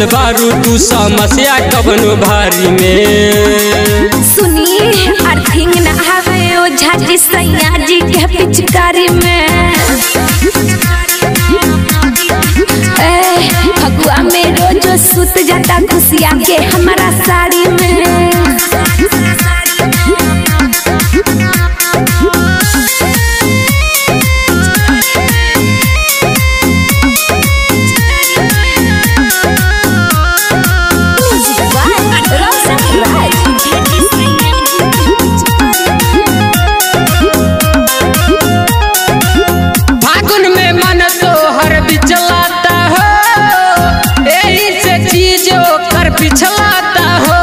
फसल बारू तू समस्या कबनो भारी में सुनी अर्थिंग न आवे ओ झाजी सैया जी के पिचकारी में ए फगुआ में रोज सुत जाता खुशिया के हमारा साड़ी में फागुन में मन तो हर बिचलाता हो यही से चीजों कर पिछलाता हो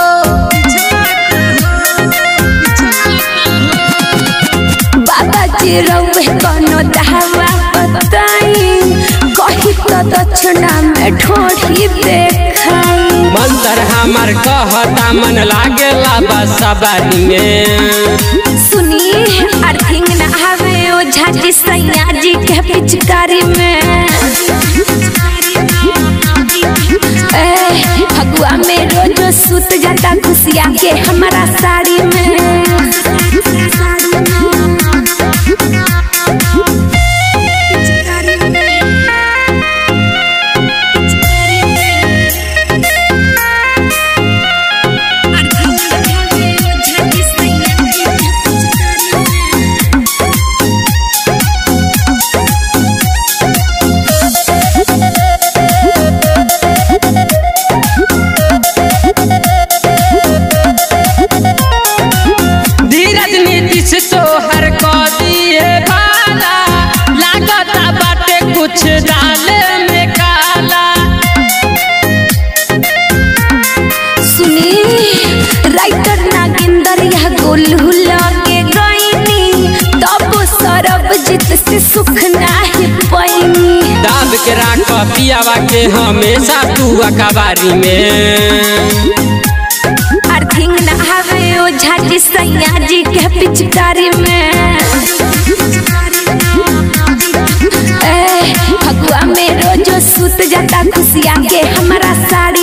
बाबा जी रउए कोनो दहवा बताई कही तो दक्षिणा में ठोड़ी देखाई मंतर हमर कहता मन लागेला बसबारी में सुनी अर्थिंग न आवे ओ झाजी सैया जी के पिचकारी में ए फगुआ में रोज सुत जाता खुशिया के हमारा साड़ी में धीरज नीतीश तो हर को दिए भाला लागता बाटे कुछ डाले में काला सुनी राइटर नागिंदर यह गोलू लगे गईनी तब सरबजीत से सुख नाही पैनी दाब के राख पियावा के हमेशा तू अखबारी में अर्थिंग न आवे ओ झाजी सैया जी के पिचकारी में ए फगुआ में रोज सुत जाता खुशिया के हमारा साड़ी